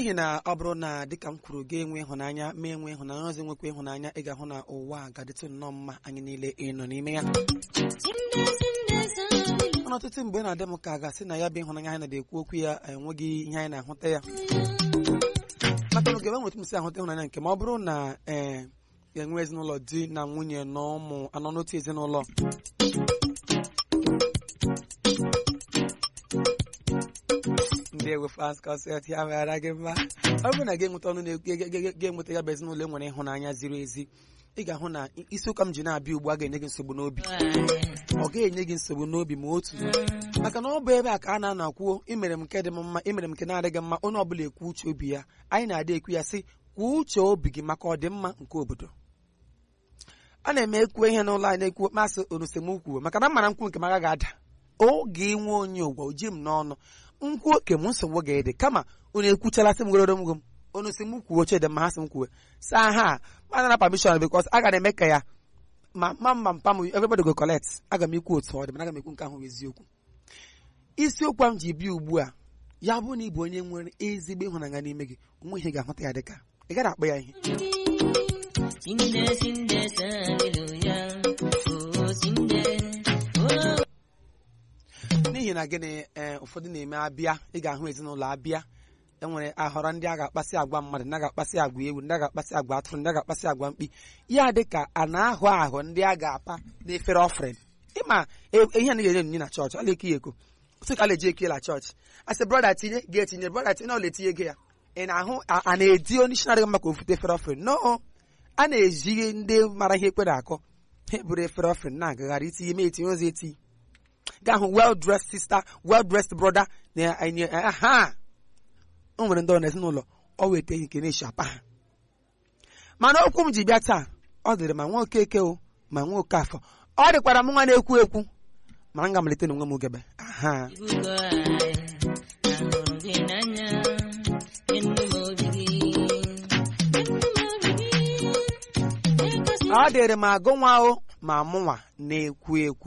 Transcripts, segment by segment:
n'ihi na ọ bụrụ na dịka m kwuru gị enwe ịhụnanya ma enwe ịhụnanya ọzọ nwekwa ịhụnanya ị ga-ahụ na ụwa a ga-adịtụ nnọọ mma anyị niile ịnọ n'ime ya mana ọtụtụ mgbe na-adị m ka a ga-asị na ya bụ ịhụnanya anyị na-ekwu okwu ya enweghị ihe anyị na-ahụta ya maka na ogebe nwetụ m si ahụta ịhụnanya nke ma ọ bụrụ na ee ga-enwe ezinụlọ di na nwunye na ụmụ anọ n'otu ezinụlọ ndị ewefas kọset ya mara gị mma ọ bụrụ na ga-enweta ọnụ ga-enweta ya bụ ezinụlọ enwere ịhụnanya ziri ezi ị ga-ahụ na isiụka m ji na-abịa ugbu a ga-enye gị nsogbu n'obi ọ ga-enye gị nsogbu n'obi ma otu maka na ọ bụ ebe a ka a na-ana kwuo imere m nke dị m mma imere m nke na-adịghị mma onye ọbụla ekwu uche obi ya anyị na-adị ekwu ya sị kwuo uche obi gị maka ọdịmma nke obodo a na-eme ekwu ihe n'ụlọ anyị na-ekwu masị onusemokwu maka na mmara nkwu nke m agaghị ada oge inwe onye ụgwọ oji m n'ọnụ nkwu oke m nsogbu ga-ede kama unu ekwuchala sị m gororo m unu si m kwuo oche dị mma ha si m kwuwe saa ha mana na permission because a ga na-eme ka ya ma ma mma mpa m everybody go collect aga m ekwu otu ọ dị mana aga m ekwu nke ahụ eziokwu isiokwu m ji bịa ugbu a ya bụ na ị bụ onye nwere ezigbo ịhụnanya n'ime gị onwe ihe ga-ahụta ya dịka ị gaghị akpọ ya ihe Sinde sinde hallelujah. Oh sinde. Oh n'ihi na gịnị ee ụfọdụ na-eme abịa ị ga-ahụ ezinụlọ abịa enwere ahọrọ ndị a ga-akpasị agwa mmadụ ndị a ga-akpasị agwa ewu ndị a ga-akpasị agwa atụrụ ndị a ga-akpasị agwa mkpi ya dị ka a na-ahụ ahụ ndị a ga-apa n'efere ọfrịn ịma e- ihe a na-enye onyinye na chọọchị ọla eki ya eko otu ka a na-eji eki la chọọchị asị brọda tinye ga-etinye brọda tinye na ọla etinye ego ya ị na-ahụ a a na-edi onye isi na-adịghị mma ka ofute efere ọfrịn no a na-eji ndị mara ihe ekpere akọ ha eburu efere ọfrịn na-agagharị itinye ma etinye ozi eti gaa hụ well dressed sister well dressed brother na enye ha o nwere ndị ọ na ezinụlọ ọ weta ihe nke na-eshi apa ha mana okwu m ji bịa taa ọ dịrị ma nwa okeke o ma nwa okafọ ọ dịkwara m nwa na-ekwu ekwu mana m ga-amalite n'onwe m ugebe aha ibugo anyị. Ahụrụ gị n'anya. Enu m obi gị. Enu m obi gị. Egosi ọ dịrị m agụ nwa o ma mụnwa na-ekwu ekwu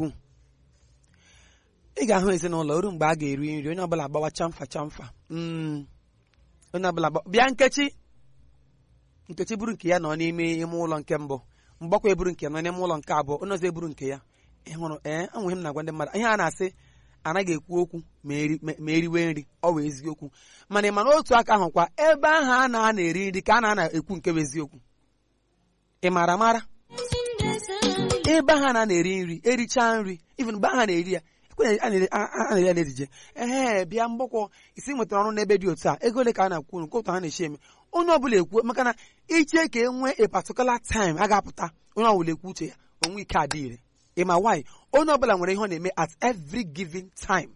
ị ga-ahụ ezinụlọ ruo mgbe a ga-eri nri onye ọbụla agbawa chamfa chamfa Mm. onye ọbụla gba- bịa nkechi nkechi buru nke ya nọ n'ime ime ụlọ nke mbụ mgbakwa eburu nke nọ n'ime ụlọ nke abụọ onye ọzọ eburu nke ya ị hụrụ ee enweghị m na-agwa ndị mmadụ ihe a na-asị anaghị ekwu okwu ma eri- ma- ma eriwe nri ọ bụ eziokwu mana ị ma na otu aka ahụ kwa ebe ahụ a na-ana eri nri ka a na-ana ekwu nke bụ eziokwu ị maara mara sinde hallelujah. ebe ahụ a na-eri nri erichaa nri even mgbe ahụ a na-eri ya ekwenye a na-eri a- a na-eri ya n'ejije ehe bịa mgbakọ isi nwetara ọrụ n'ebe dị otu a ego ole ka a na-akwu nke otu ha na-echi eme onye ọbụla ekwu maka na iche ka e nwee a particular time a ga-apụta onye ọbụla ekwu uche ya onwe ike adị ire ịma why onye ọbụla nwere ihe ọ na-eme at every given time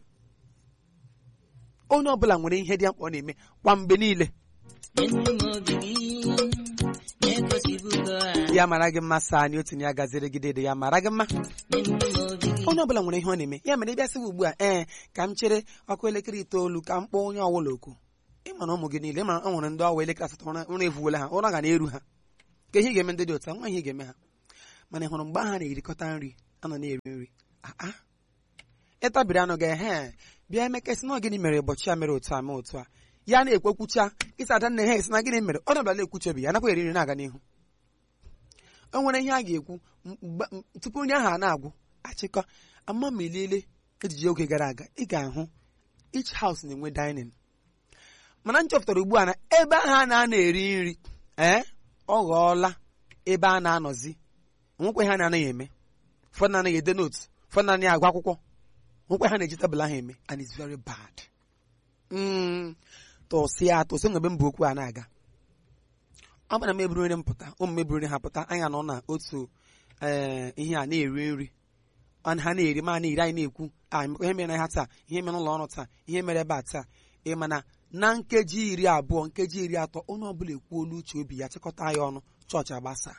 onye ọbụla nwere ihe dị mkpa ọ na-eme kwa mgbe niile Enu m obi gị. Egosibugo anyị. ya mara gị mma saa anyị otu ya gaziri gị dede ya mara gị mma Enu m obi gị. onye ọbụla nwere ihe ọ na-eme ya mere ịbịasịwa ugbu a ee ka m chere ọkụ elekere itoolu ka m kpọọ onye ọbụla oku ịma na ụmụ gị niile ịma na ọ nwere ndị ọwa elekere asatọ ụra ụra evuola ha ụra ga na-eru ha ka ihe ị ga-eme ndị dị otu a nwa ihe ị ga-eme ha mana ị hụrụ mgbe ha na-erikọta nri anọ na-eri nri aa ịtabiri anụ ga ehe bịa emekasị na ọ gịnị mere ụbọchị a mere otu a mee otu a ya na-ekwekwucha ịsa ada nna ha esi na gịnị mere ọ dọbịa na-ekwuche obi ya nakwa eri nri na-aga n'ihu o nwere ihe a ga-ekwu mgbe- m- tupu onye ahụ a na-agwụ achịkọ ama ma ilele ejije oge gara aga ị ga-ahụ each house na-enwe dining mana m chọpụtara ugbu a na ebe ahụ a na-ana eri nri ee ọ ghọọla ebe a na-anọzi nwekwe ha na-anaghị eme ụfọdụ na-anaghị ede notes ụfọdụ na-anaghị agụ akwụkwọ nwekwe ha na-eji tebụl ahụ eme and it's very bad Mm, tụsịa tụsị mgbe mba okwu a na-aga ọ bụrụ na m eburu nri m pụta ụmụ m eburu nri ha pụta anyị nọ na otu ee ihe a na-eri nri ọ na- ha na-eri ma na-eri anyị na-ekwu a ihe mere na ha taa ihe mere n'ụlọ ọrụ taa ihe mere ebe a taa ị ma na na nkeji iri abụọ nkeji iri atọ onye ọbụla ekwuola uche obi ya chịkọta ya ọnụ chọọchị agbasa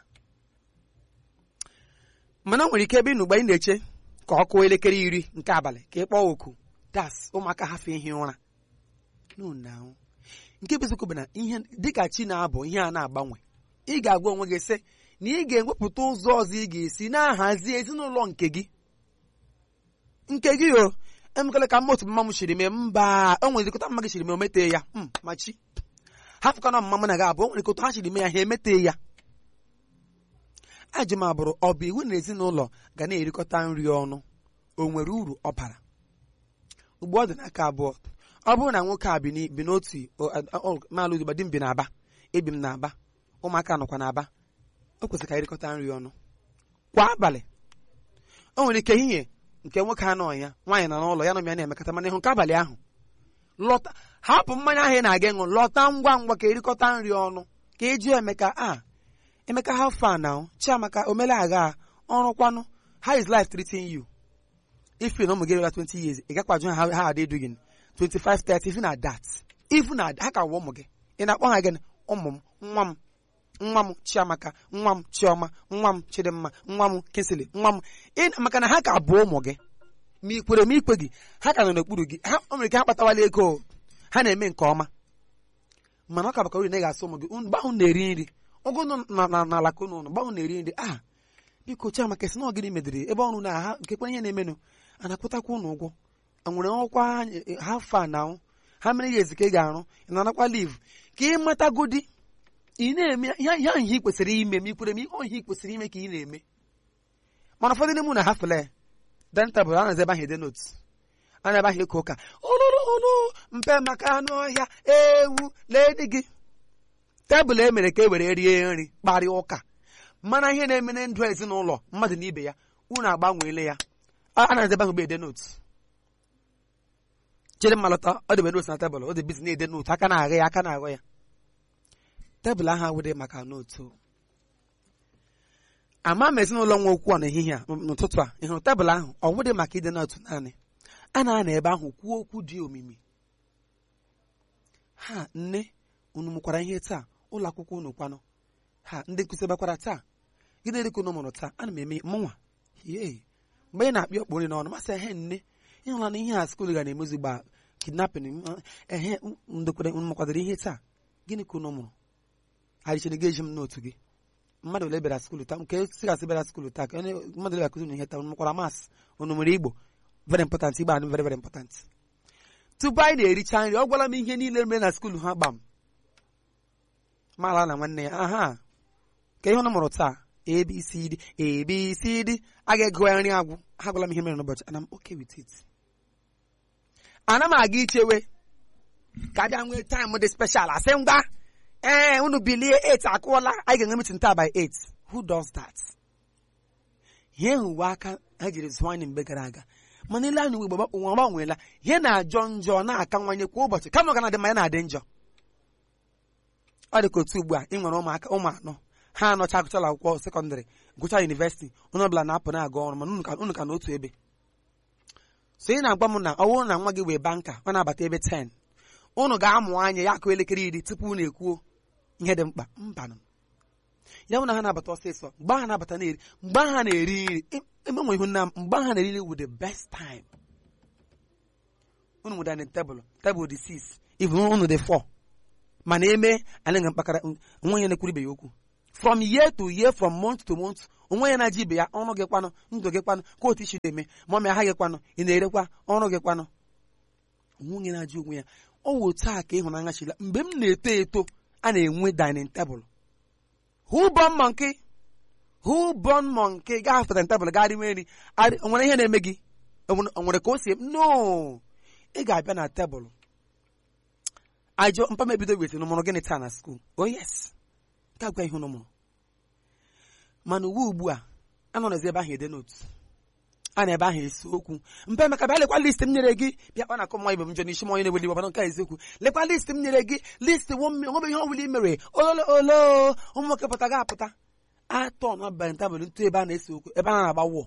mana o nwere ike ebe ị nụ mgbe anyị na-eche ka ọ kụọ elekere iri nke abalị ka ị kpọọ oku das ụmụaka hafe ihi ụra no now nke bụ eziokwu bụ na ihe dịka chi na-abụ ihe a na-agbanwe ị ga-agwa onwe gị sị na ị ga-ewepụta ụzọ ọzọ ị ga-esi na-ahazi ezinụlọ nke gị nke gị o emekala ka mma otu mma m chiri mee mba o nwere dịkọta mma gị chiri mee o metee ya Mm, ma chi hafụkana ọmụma mụ na gị abụọ o nwere ka otu ha chiri mee ya ha emete ya ajụ m abụrụ ọ bụ iwu na ezinụlọ ga na-erikọta nri ọnụ o nwere uru ọ bara ugbu ọ dị n'aka abụọ ọ bụrụ na nwoke a bi n'i- bi n'otu maalụ ugba di m bi n'aba ebi m n'aba ụmụaka nọkwa n'aba o kwesịrị ka erikọta nri ọnụ kwa abalị o nwere ike ehihie nke nwoke anọ ya nwaanyị nọ n'ụlọ ya na ụmụ ya na-emekọta mana ịhụ nke abalị ahụ lọta hapụ mmanya ahụ ị na-aga ịṅụ lọta ngwa ngwa ka erikọta nri ọnụ ka eju emeka a emeka how far now chiamaka omele agha ọrụ kwanụ how is life treating you if you na ụmụ gị rela 20 years ị gakwaju ha ha adị edu gị 25 30 even at that even at ha ka wụ ụmụ gị ị na-akpọ ha gịnị ụmụ m nwa m nwa m chiamaka nwa m chioma nwa m chidimma nwa m kesili nwa m ị- maka na ha ka bụ ụmụ gị ma ikwere ma ikwe gị ha ka nọ n'okpuru gị ha o nwere ike ha kpatawala ego ha na-eme nke ọma mana ọ ka baka uru na ị ga-asụ ụmụ gị unu gbahụ na-eri nri ụgụ nọ na na na alaka unu gbahụ na-eri nri a biko chiamaka esi na ọ gịnị mediri ebe ọrụ na ha nkekwe ihe na-emenụ a na-akwụtakwa unu ụgwọ enwere ọkwa anyị- ha fa na ha mere ya ezike ị ga-arụ ị na-anakwa liv ka ị matagodi ị na-eme ya ya ihe ị kwesịrị ime ma ikwere ma ihe ohi ị kwesịrị ime ka ị na-eme mana ụfọdụ n'ime unu ha fele dentabụl a na-eze ebe ahụ ede notu a na-ebe ahụ ịka ụka ụlụrụ ụlụ mpe maka anụ ọhịa ewu lee di gị tebụl e mere ka e were rie nri kparịa ụka mana ihe na-eme na ndụ ezinụlọ mmadụ na ibe ya unu agbanweela ya a a na-eze ebe ahụ bụ ede notu chere mmalọta ọ dịbe notu na tebụl ọ dị bizi na-ede notu aka na-agha ya aka na-aghọ ya tebụl ahụ awụdị maka notu ama m ezinụlọ nwa okwu a n'ehihie a n'ụtụtụ a ị hụrụ tebụl ahụ ọ wụdị maka ide notu naanị a na-anọ ebe ahụ kwuo okwu dị omimi ha nne unu mụkwara ihe taa ụlọ akwụkwọ unu kwanụ ha ndị nkụzi bakwara taa gịnị dịka unu mụrụ taa ana m eme mụnwa yee mgbe ị na-akpị ọkpụ nri n'ọnụ masị ehe nne ịhụla na ihe a skuul ga na-emezu gba kidnapping m- ehe ndokwere unu mụkwadoro ihe taa gịnị ka unu mụrụ arịchiri gị eji m n'otu gị mmadụ ole bịara skuul taa nke si gasị bịara skuul taa ka onye mmadụ ole akụzi unu ihe taa unu mụkwara mas unu nwere igbo very important igbo adị very very important tupu anyị na-ericha nri ọ gwala m ihe niile mere na skuul ha gbam mala na nwanne ya aha ka ihe unu mụrụ taa abcd abcd a ga-ego ya nri agwụ ha gwala m ihe mere n'ụbọchị ana m okay with it ana m aga ichewe ka abịa nwee taịm dị special asị ngwa ee unu bilie 8 akụọla anyị ga-enwe meeting taa by 8 who does that ihe hụwa aka ha jiri zụọ anyị mgbe gara aga mana ile anya ugbo ụwa gbanweela ihe na-ajọ njọ na-akawanye kwa ụbọchị kama ọ ga na-adị mma ya na-adị njọ ọ dị ka otu ugbu a ị nwere ụmụaka ụmụ anọ ha anọcha agụchala akwụkwọ sekọndịrị gụcha yunivesiti onye ọbụla na-apụ na-aga ọrụ mana unu ka- unu ka n'otu ebe so ị na-agwa m na ọ bụrụ na nwa gị wee banka ọ na-abata ebe 10 unu ga-amụ anya ya akụ elekere iri tupu unu ekwuo ihe dị mkpa mbanụ ya bụ na ha na-abata ọsịsọ mgbe ha na-abata na-eri mgbe ha na-eri nri em- emenwe ihu nna m mgbe ha na-eri nri wu the best time unu nwere dining tebụl tebụl dị 6 even unu dị 4 mana eme anyị ga mkpakara onwe onye na-ekwuru ibe ya okwu from year to year from month to month onwe ya na-aji ibe ya ọrụ gị kwanụ ndụ gị kwanụ ka otu isi eme ma ọ ma aha gị kwanụ ị na-erekwa ọrụ gị kwanụ onwe na-ajụ onwe ya ọ wụ otu a ka ịhụnanya chila mgbe m na-eto eto a na-enwe dining table who born monkey who born monkey gaa after dining table gaa riwe nri Arị- o nwere ihe na-eme gị O nwere- o nwere ka o si em- no ị ga-abịa na tebụl ajọ mpa m ebido wetị n'ụmụrụ gịnị taa na skuul oh yes ka gwa ihe unu mụrụ mana uwe ugbu a anọ n'ezi ebe ahụ ede notu a na ebe ahụ esi okwu mpe maka bịa lekwa list m nyere gị bịa kpa na akọ nwa ibe m njọ n'isi m onye na-eweli iwe nke a eziokwu lekwa list m nyere gị list nwebe ihe ọbụla i mere ololo olo ụmụ nwoke pụta ga apụta atọ na abalị ntabụl ntụ ebe a na-ese okwu ebe a na-agba wọ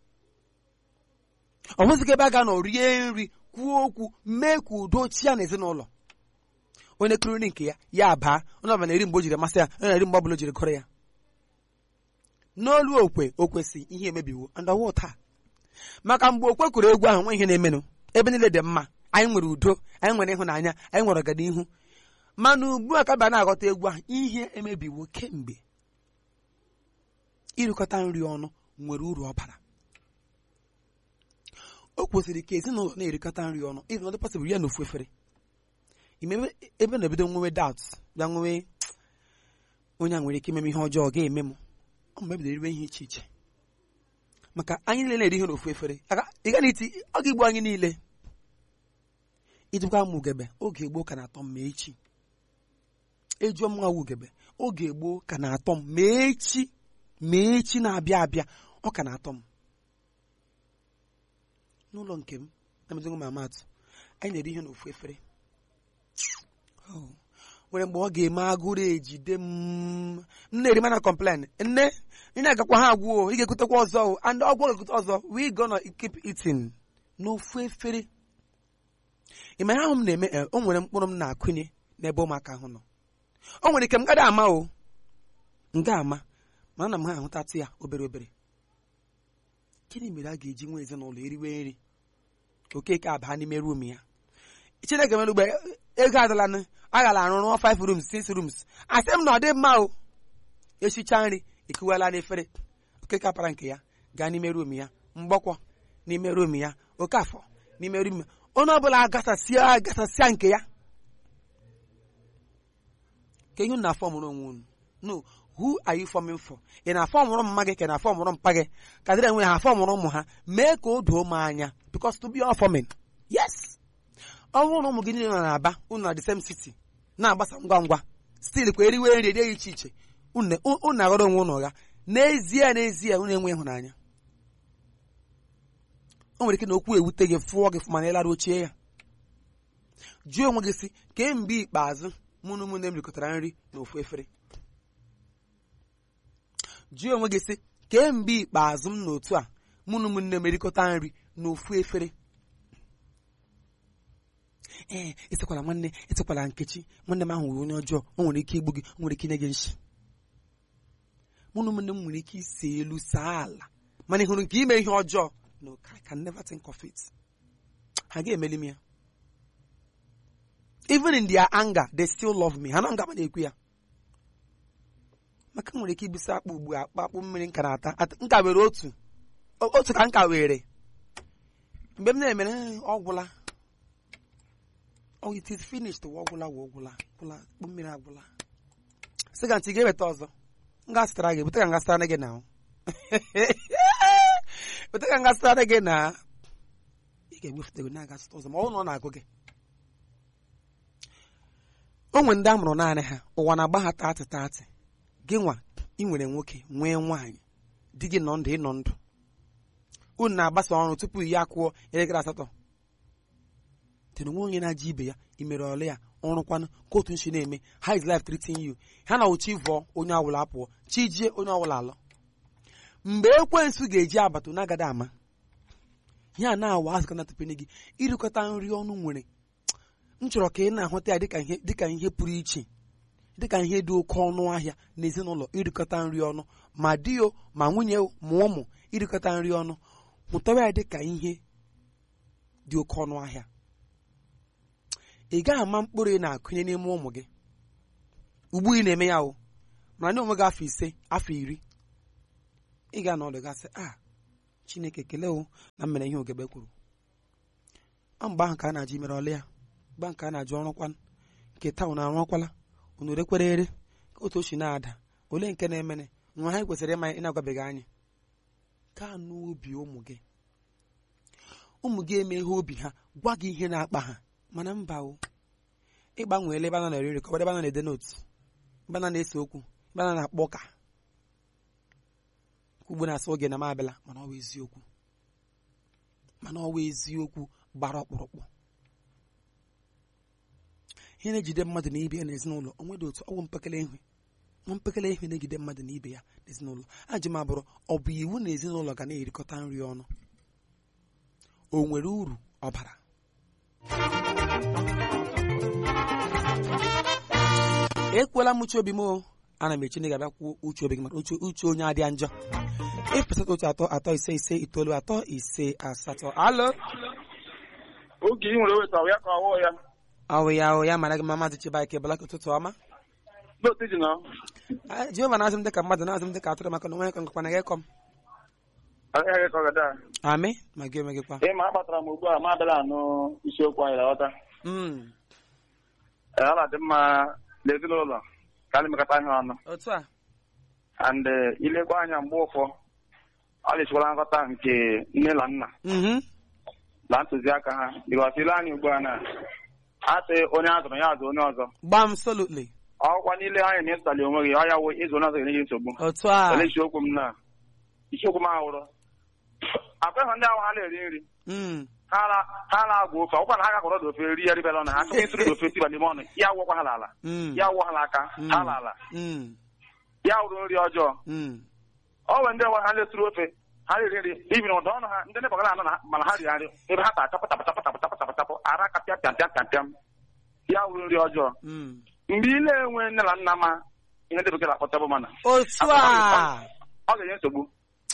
ọ nwụzighị ebe a ga nọ rie nri kwuo okwu mee ka udo chia na ezinụlọ onye kụrụ nri nke ya ya baa onye ọbụla na-eri mgbe o jiri masị ya onye na-eri mgbe ọbụla o jiri gụrụ ya n'olu okwe o kwesị ihe emebiwo ndawa taa maka mgbe okwe kụrụ egwu ahụ nwe ihe na-emenụ ebe niile dị mma anyị nwere udo anyị nwere ịhụnanya anyị nwere ọganihu mana ugbu a ka bịa na-aghọta egwu ahụ ihe emebiwo kemgbe ịrịkọta nri ọnụ nwere uru ọ bara o kwesịrị ka ezinụlọ na-erikọta nri ọnụ even ọdị pasịbụl ya na ofu efere ime ebe- ebe na-ebido nwewe doubts bịa nwee onye a nwere ike ime m ihe ọjọọ ọ ga-eme m ọ mgbe bidoro iriwe ihe iche iche maka anyị niile na-eri ihe n'ofu efere Aka- ị gaghị iti ọ ga-egbu anyị niile ijikwa m ugebe oge gboo ka na-atọ m ma echi ejuo m nwa ugebe oge gboo ka na-atọ m ma echi ma echi na-abịa abịa ọ ka na-atọ m n'ụlọ nke m na-emezighị m amatụ anyị na-eri ihe n'ofu efere Oh. nwere mgbe ọ ga-eme agụrụ ejide m m na-eri mana complain nne ị na-agakwa ha agwụ ị ga-ekutekwa ọzọ o, and ọgwụ ga-ekute ọzọ we gonna keep eating n'ofu efere ị ma ihe ahụ m na-eme eh, o nwere mkpụrụ m na-akụnye n'ebe ụmụaka ahụ nọ o nwere ike m gada ama o m ga ama mana na m ha ahụtatụ ya obere obere gịnị mere a ga-eji nwa ezinụlọ eriwe nri okeke abaa n'ime rum ya chineke mere ugbe ego adịlanụ aghala arụ rụọ 5 rooms 6 rooms asị m na ọ dị mma o esicha nri ekuwela n'efere okeke apara nke ya gaa n'ime rum ya mgbọkwọ n'ime rum ya oke afọ n'ime rum ya onye ọbụla agasasịa agasasịa nke ya ka ihe unu na-afọ mụrụ onwe unu no who are you forming for ị na-afọ mụrụ mma gị ka ị na-afọ mụrụ mpa gị ka dịrị enwe ha afọ mụrụ ụmụ ha mee ka o doo m anya because to be all forming yes ọ bụrụ na ụmụ gị niile nọ n'aba unu na the same city na-agbasa ngwa ngwa stil kwa eriwe nri dị iche iche unu unu na-aghọrọ onwe unu ụgha n'ezie n'ezie unu enwe ịhụnanya o nwere ike na okwu ewute gị fụọ gị fụma na ịlara ochie ya jụọ onwe gị si kemgbe ikpeazụ mụ na ụmụnne m rikọtara nri n'ofu efere jụọ onwe gị sị kemgbe ikpeazụ m n'otu a mụ na ụmụnne m erikọta nri n'ofu efere ee etekwala nwanne etekwala nkechi nwanne m ahụ wee onye ọjọọ o nwere ike igbu gị o nwere ike inye gị nshi mụ na ụmụnne m nwere ike isi elu saa ala mana ị hụrụ nke ime ihe ọjọọ no I can never think of it ha ga-emeli m ya even in their anger they still love me ha na nga ma na-ekwu ya maka m nwere ike ibusa akpụ ugbu a akpa akpụ mmiri nka na-ata At- nka were otu o- otu ka nka were mgbe m na-emere "Eh, ọ gwụla oh it is finished ọ gwụla wa ọgwụla gwụla akpụ mmiri agwụla sị ka ntị ị ga-eweta ọzọ m ga-asịtara gị bute ka m ga-asịtara gị na bute ka m ga-asịtara gị na ị ga-ewefute gị na-agasịta ọzọ ma ọ bụrụ na ọ na-agụ gị o nwere ndị a mụrụ naanị ha ụwa na-agba ha taatị taatị gị nwa ị nwere nwoke nwee nwaanyị di gị nọ ndụ ịnọ ndụ unu na-agbasa ọrụ tupu ya akwụọ elekere asatọ tena nwe onye na-aja ibe ya imere ọlụ ya ọrụkwanụ ka otu nshi na-eme how is life treating you ha na uchi vụọ onye ọbụla apụọ chi jie onye ọbụla alọ mgbe ekwensu ga-eji abata na agada ama ihe a na-awa azụka na tepene gị irikọta nri ọnụ nwere m chọrọ ka ị na-ahụta ya dịka ihe dịka ihe pụrụ iche dịka ihe dị oke ọnụ ahịa n'ezinụlọ irikọta nri ọnụ ma di o ma nwunye o ma ụmụ irikọta nri ọnụ hụtawa ya dịka ihe dị oke ọnụ ahịa ị gaghị ama mkpụrụ ị na-akụnye n'ime ụmụ gị ugbu ị na-eme ya o mana ndị onwe gị afọ ise afọ iri ị ga n'ọdụ gasị a chineke kelee o na m mere ihe ogebe kwuru ọ mgbe ahụ ka a na-ajụ imere ọlụ ya mgbe ahụ ka a na-ajụ ọrụkwanụ nke taa unu arụọkwala unu rekwere ere ka otu ochi na-ada ole nke na-emene nwa ha kwesịrị ịma ị na-agwabeghị anyị gaa n'obi ụmụ gị ụmụ gị eme ihe obi ha gwa gị ihe na-akpa ha mana mba o ịgbanweela ebe a na-eri nri kọbara ebe a na-ede nootu ebe a na-ese okwu ebe a na-akpọ ụka ugbo na-asị oge na m abịala mana ọ bụ eziokwu mana ọ bụ eziokwu gbara ọkpụrụkpụ ihe na-ejide mmadụ na ibe ya n'ezinụlọ onwe dị otu ọgwụ mpekele ihe nwa mpekele ihe na-ejide mmadụ na ibe ya n'ezinụlọ ajụ m abụrụ ọ bụ iwu na ezinụlọ ga na-erikọta nri ọnụ o nwere uru ọ bara ekwela m uche obi m o ana m eche na ị ga-abịa kwuo uche obi gị maka uche uche onye adịa njọ efesata otu atọ atọ ise ise itoolu atọ ise asatọ alo oge ị nwere weta ya ka ọwụ ya awụ ya awụ ya mara gị mma maazị Chibaike Balaka ụtụtụ ọma n'otu ji na Ah, Jehova na-azụ m dịka mmadụ na-azụ m dịka atụrụ maka na onwe ya ka ngakwana gị kọm agaghị ka ọ gada amị ma gị onwe gị kwa ị ma akpatara m ugbu a ma abịala anụ isiokwu anyị lọta Mm, ọ na-adị mma na ezinụlọ ka anyị mekọta ihe ọnụ otu a and eh, ilekwa anya mgbe ụfọ ọ dịchikwala nghọta nke nne na nna Mhm. na ntụziaka ha bikọs ile anya ugbu a na asị onye a zụrụ ya azụ onye ọzọ gbam solutly ọkwa niile anya na ịsali onwe gị ọ ya wụ ịzụ onye ọzọ ga-enye gị nsogbu otu a ele isiokwu m na isiokwu m ahụrụ abụghị ndị ahụ ha na-eri nri Mm. ha na- ha na-agwa ofe ọkwa na ha gakọrọ dị ofe ri ya ribela na ha chọkwa ịtụrụ dị ofe tiba n'ime ọnụ ya wụkwa ha n'ala Mm. ya wụ ha n'aka Mm. ha n'ala Mm. ya wụrụ nri ọjọọ Mm. ọ nwere ndị ọwa ha na-eturu ofe ha na-eri nri ibi na ụdọ ọnụ ha ndị nebagara anọ na mana ha riri nri ebe ha ta achapụ tapụ tapụ tapụ tapụ tapụ tapụ ara ka pịa pịam pịam pịam pịam ya wụrụ nri ọjọọ Mm. mgbe ị na-enwe nne na nna ma ihe ndị bekee na-akpọ tebụl mana otu a ọ ga-enye nsogbu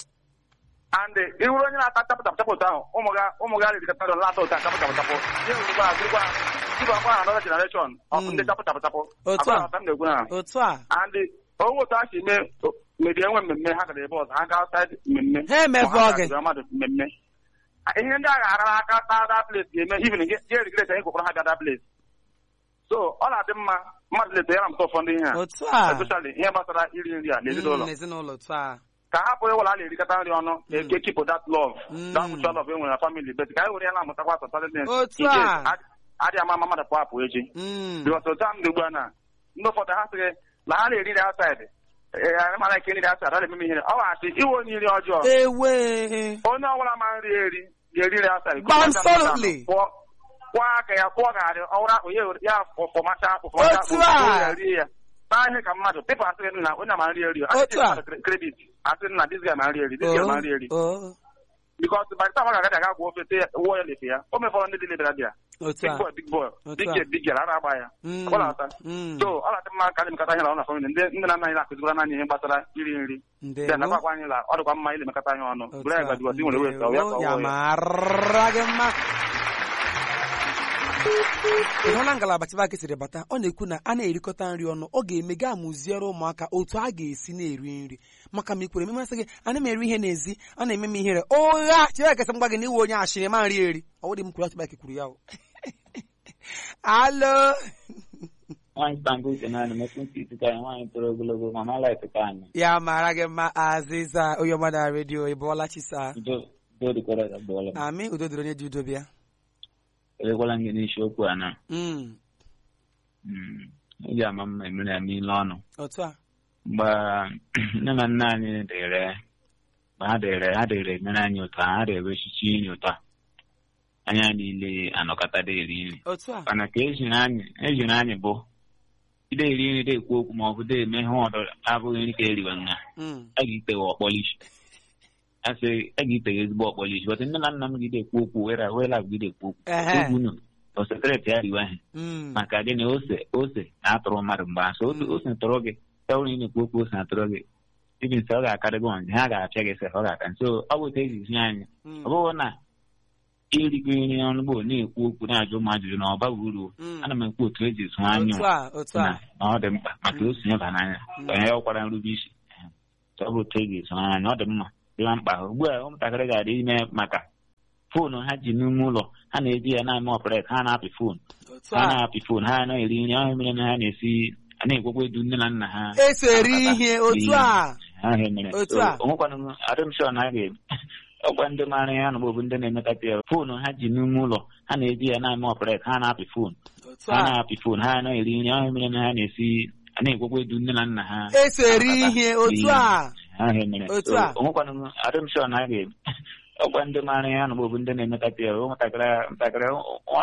and ịhụrụ onye na-ata tapụ tapụ tapụ ụtọ ahụ ụmụ ga ụmụ ga riri kapịta lata ụtọ tapụ tapụ tapụ ya ewurugwa ha dịrịkwa dịba akwa ha anọda generation of Mm. ndị tapụ tapụ tapụ Otu a. Akwa na m na-ekwu na otu a and onwe otu ha si mee mebie enwe mmemme ha gara ebe ọzọ ha gaa outside mmemme Ha emefu Ma ha oge. ga-agụrụ mmadụ mmemme ihe ndị agha arara aka taa da place ga-eme even ga-erigret anyị kwụkwara ha bịa da place so ọ na-adị mma mmadụ leta ya na mụta ụfọdụ ihe a otu a especially ihe gbasara iri nri a n'ezinụlọ Mm, n'ezinụlọ otu a ka hapụ ịwụla a na-erikọta nri ọnụ eke kipụ that love Mm. that mutual love e nwere na family bet ka anyị were ya na-amụtakwa asọtalent Otu a. adịghị ama ama mmadụ pụ apụ echi Mm. bikọs otu a m dị ugbu a na ndị ụfọdụ ha sịghị na ha na-eri nri outside ee mana nke nri outside ọ na-eme ihe ọ ga-asị iwe onye iri ọjọọ ewe onye ọbụla ma nri eri ga-eri nri outside Absolutely. kwụọ kwụọ aka ya kwụọ garị ọwụrụ akpụ ya ewere- ya fọmacha akpụ Otu a. rie ya taa ihe ka mmadụ pepụ asịrị na onye ma nri eri Otu a. kredit asịrị na dis guy ma nri eri dis guy ma nri eri Oh, bikọs by the time ọ ga-agadi aga gwụ ofe te wụọ ya lefe ya o mefọrọ ndị dị lebara dị ya otu big a boy big boy Otu big a. girl big girl ara agba ya Mm. ọ na-ata Mm. so ọ na-adị mma ka anyị mekọta ihe na ọ na famili ndị ndị na-anaghị na-akụzikwara n'anya ihe gbasara iri nri Ndewo. ya nakwa anyị la ọ dịkwa mma ilemekọta ihe ọnụ Otu bụrụ anyị a. gwa bikọs ị nwere wesa ọ ya ka Ndewo, ọ ya wụọ ya mara gị mma ị hụla ngalaba chibaki siri bata ọ na-ekwu na a na-erikọta nri ọnụ ọ ga-eme gaa mụziere ụmụaka otu a ga-esi na-eri nri maka ma ikwere ememasị gị ana m eri ihe n'ezi a na-eme m ihere ụgha chibaki sị m gwa gị na iwe onye ashịrị ma nri eri ọ wụdị m kwuru chibaki kwuru ya o alo nwaanyị stambul dị naanị metụ ntị isi ka anyị nwaanyị toro ogologo ma mala eteta anyị ya mara gị mma azịza onye ọma na redio ị bụọla chisa udo udo dịkwara ya gbọọla m amị udo dịrị onye ji udo bịa elekwala gị n'isiokwu a na Mm, mm, ị ga-ama mma emere ya ile ọnụ otu a mgbe nne na nna anyị dịrị mgbe ha dịrị ha dịrị emere anyị ụtọ ha dịrị echichi inye ụtọ anya niile anọkọtada eri nri otu a mana ka ejiri anyị ejiri anyị bụ ide eri nri de ekwu okwu ma ọ bụ de eme ihe ọdọ abụghị nri ka eriwe nha Mm, a ga-itewe ọkpọlishi asị a ga-itewe ezigbo ọkpọlishi bọtụ nne na nna m gide ekwu okwu were were agụgide ekwu okwu Ehe. egwu unu osetreti ya riwe ha mm, maka gịnị ose ose na-atụrụ mmadụ mgbe asị ose ose tụrụ gị tewụrụ ị na-ekwu okwu ose na-atụrụ gị ibi nsị ọ ga-akarị gị ọnzi ha ga-apịa gị sef ọ ga-aka nso ọ bụ otu eji zi anyị mm, ọ bụghị na irigo nri ọnụ bụ na-ekwu okwu na-ajụ m ajụjụ na ọ baghị uru mm. ana m ekwu otu eji zụọ anya otu a otu a na na ọ dị mkpa maka o sonye ba n'anya Mm. onye ya ọkwara nrube isi ọ bụ otu eji zụọ anya ọ dị mma dịwa mkpa ugbu a ụmụntakịrị ga-adị ime maka foonu ha ji n'ime ụlọ ha na-eji ya na-eme ọpret ha na-apị foonu otu ha a na-apị foonu ha na-eri nri ọhịa mere na ha na-esi a na-egwekwa edu nne na nna ha eso eri ihe otu a ha ha mere Otu So, a. onwekwanụ m adịm shọ na a ga ọkwa ndị maara ya na bụ ndị na-emekata ya foonu ha ji n'ime ụlọ ha na-eji ya na-eme ọpret ha na-apị foonu otu ha a na-apị foonu ha na-eri nri ọhịa mere na ha na-esi a na-egwekwa edu nne na nna ha eso eri ihe otu a ha ha mere Otu So, a. onwekwanụ m adịm shọ na a ga ọkwa ndị maara ya na bụ ndị na-emekata ya ụmụntakịrị ntakịrị